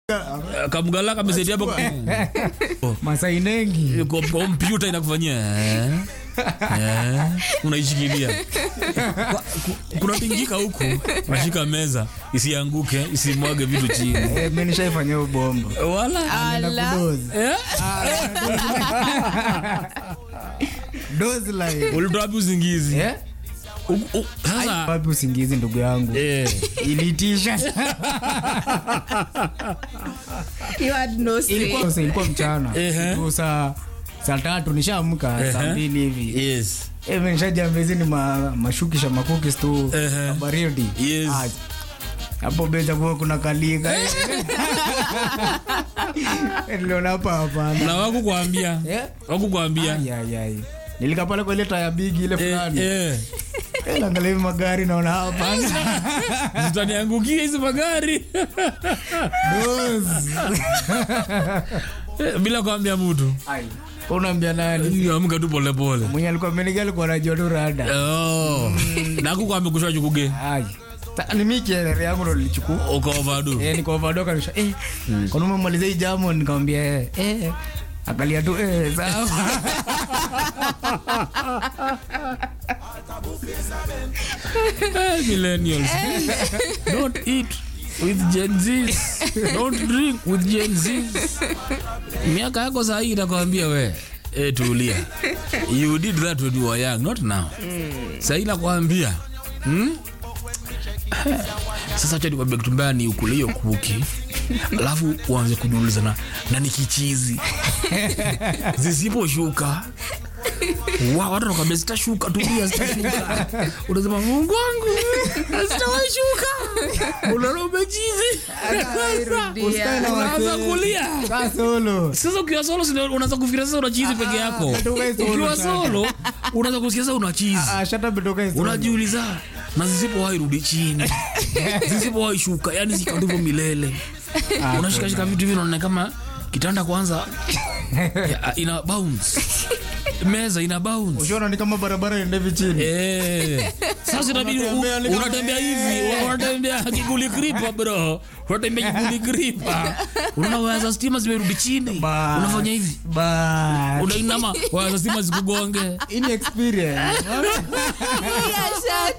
kamgala kamesaidia hapo masainengi Kom- kompyuta inakufanyia eh, eh, unaishikilia Kwa- ku- kuna tingika huku unashika meza isianguke isimwage vitu chini Eh, mi nishaifanyia ubomba wala Naenda kudozi. eh? Dozi line. ulitoa wapi usingizi Eh? U- u- sasa wapi usingizi ndugu yangu eh, ilitisha You had no say. ilikuwa, sasa ilikuwa mchana Ehe. Tu saa saa tatu nishaamka saa Ehe. mbili hivi yes Eh, mi nishajambezini ma, mashukisha makukis tu Ehe. na baridi Yes. Ah, hapo beza kuwa kuna kalika niliona hapa hapana na wakukwambia Eh? wakukwambia Ai, ai, ai. nilika pale kwa ile taya bigi ile eh, fulani eh. Eh, naangalia hivi magari naona hapana zitaniangukia hizi magari Dozi. Eh, bila kuambia mtu Ai. unaambia nani amka tu polepole mwenye alikuwa ameniga alikuwa anajua tu rada Oh. nakukwambia kushwa chukuge Ai. Ta- ni mi kielele yangu ndo nilichukua ukaovadu Eh, nikaovadoka nisha eh, kwani umemaliza hii jamu nikamwambia eh, eh. akalia tu eh, sawa millennials don't eat with gen z's don't drink with gen z's miaka yako sahii itakwambia we e, tulia you did that when you were young not now sahii nakwambia hmm? sasa cha nikwambia kitu mbaya ni ukule hiyo kuki alafu uanze kujiuliza na, na ni kichizi zisiposhuka wa watu wanakwambia zitashuka tulia zitashuka unasema mungu wangu zitawashuka unaona umechizi Usikae na unaanza wasee. kulia Kaa solo sasa ukiwa solo sina- unaanza kufikiria sasa una chizi peke yako tukae solo ukiwa sana. solo unaanza kusikia sasa una chizi Ah, shut up, toka hizo. unajiuliza na zisipowahi rudi chini zisipowahi shuka yani zikandivyo milele unashikashika vitu hivi unaona kama kitanda kwanza ya, ina bounce meza ina bounce Ushaona ni kama barabara ende hivi chini Eh. Sasa inabidi u- Unatembea ni kama- unatembea hivi, unatembea kiguli kripa bro. Unatembea kiguli kripa. Unaona waya za stima zimerudi chini. Ba- Unafanya hivi. Ba- Unainama waya za stima zikugonge. Hii ni experience Yeah, shut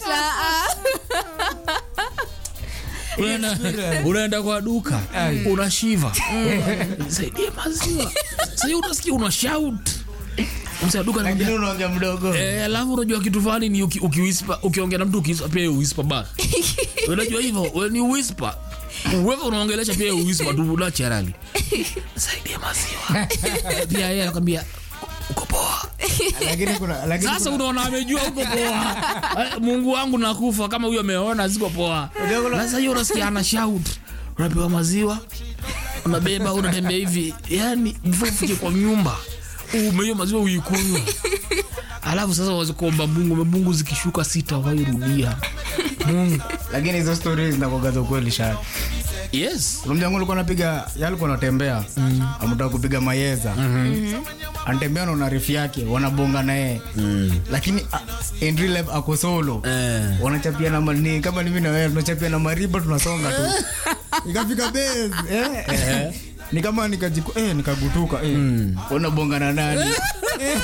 up. Unaenda, unaenda kwa duka unashiva saidie maziwa sasa unasikia una shout msa duka lakini anakuambia, unaongea mdogo Eh, alafu unajua kitu fulani ni uki- ukiwhisper ukiongea na mtu ukiwhisper pia uwhisper back unajua hivyo when you whisper wewe unaongelesha pia uwhisper tu naturally saidia maziwa pia yeye anakwambia uko poa lakini kuna lakini sasa unaona amejua uko poa Eh, mungu wangu nakufa kama huyo ameona siko poa sasa hiyo unasikia ana shout unapewa maziwa unabeba unatembea hivi yani before ufike kwa nyumba umehiyo maziwa uikunywa alafu sasa wazi kuomba mungu mungu zikishuka sita wairudia mungu lakini hizo stories zinakuwaga za ukweli shaka yes kuna mjangu alikuwa anapiga yeye alikuwa anatembea amtaka kupiga mayeza anatembea na unarifu yake wanabonga naye lakini uh, in real life ako solo eh. wanachapia na mani kama ni mimi na wewe tunachapia na mariba tunasonga tu ikafika base eh ni kama nikajiku eh nikagutuka eh unabonga na nani Eh.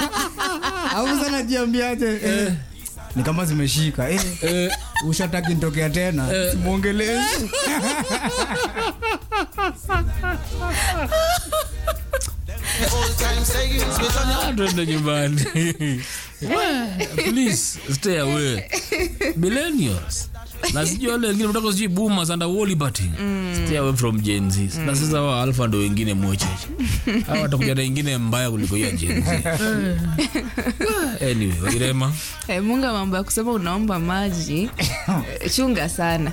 au sana jiambiaje eh ni kama zimeshika eh Eh. ushataki nitokea tena simuongelee Ah, twende nyumbani We, please stay away millennials na sijui wale wengine mtaka sijui boomers and all liberty stay away from Gen Z na sasa wa alpha ndo wengine mwecheche hawa watakuja na ingine mbaya kuliko hiyo ya Gen Z anyway Wairema Eh, munga mambo ya kusema unaomba maji eh, chunga sana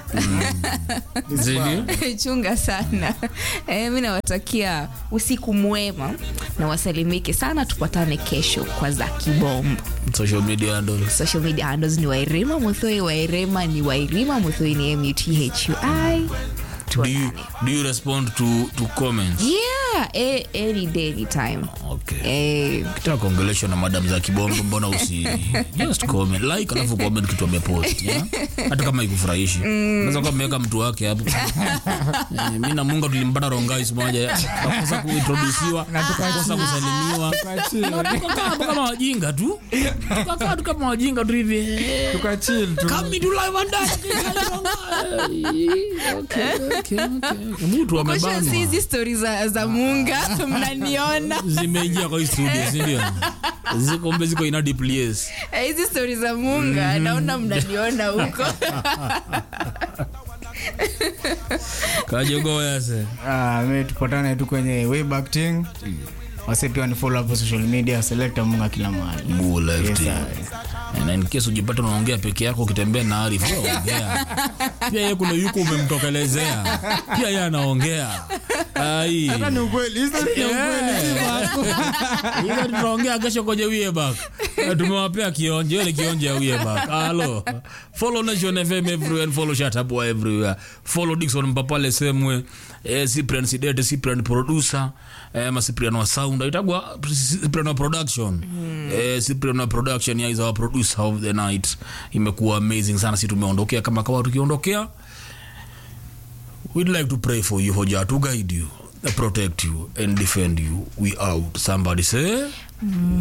zini chunga sana eh, mi nawatakia usiku mwema na wasalimike sana tupatane kesho kwa za kibombo social media handles social media handles ni wairima muthoi wairima ni wairima muthoi ni muthui do you, tuonane do you respond to to comments yeah yeah eh, any day anytime okay eh, kitaka kuongeleshwa na madam za kibongo mbona usi just comment like alafu comment kitu amepost yeah? hata kama ikufurahishi unaweza kuwa ameweka mtu wake hapo Eh, mi na munga tulimpata rongais moja kakosa kuintrodusiwa kakosa kusalimiwa Na tukakaa hapo kama wajinga tu tukakaa tu kama wajinga tu hivi eh, Tukachill tu. Come to live and direct. Okay, okay, okay. mtu kusha amebanwa si hizi stori za, za munga mnaniona zimeingia kwa hii studio sindio ziko mbe ziko ina place Eh, hizi stori za munga naona mnaniona huko kajogoyase Ah, mi tupatane tu kwenye wayback thing wase pia ni follow hapo social media selecta munga kila mahali Yes, sir. na in case ujipata unaongea peke yako ukitembea na Arif wewe ongea pia yeye kuna yuko umemtokelezea pia yeye anaongea ai Hata ni ukweli hizo ni ukweli hizo tunaongea kesho kwenye Wiebak tumewapea kionje ile kionje ya Wiebak halo follow Nation FM everywhere and follow Shatabwa everywhere follow Dickson Mpapale semwe eh, Cyprian Sidete Cyprian producer eh, ma Cyprian wa sound itagwa Cyprian wa production eh, Cyprian wa production ya is our producer of the night imekuwa amazing sana si tumeondokea kama kawa tukiondokea We'd like to pray for you, for Jah to guide you, protect you, and defend you. We out. Somebody say.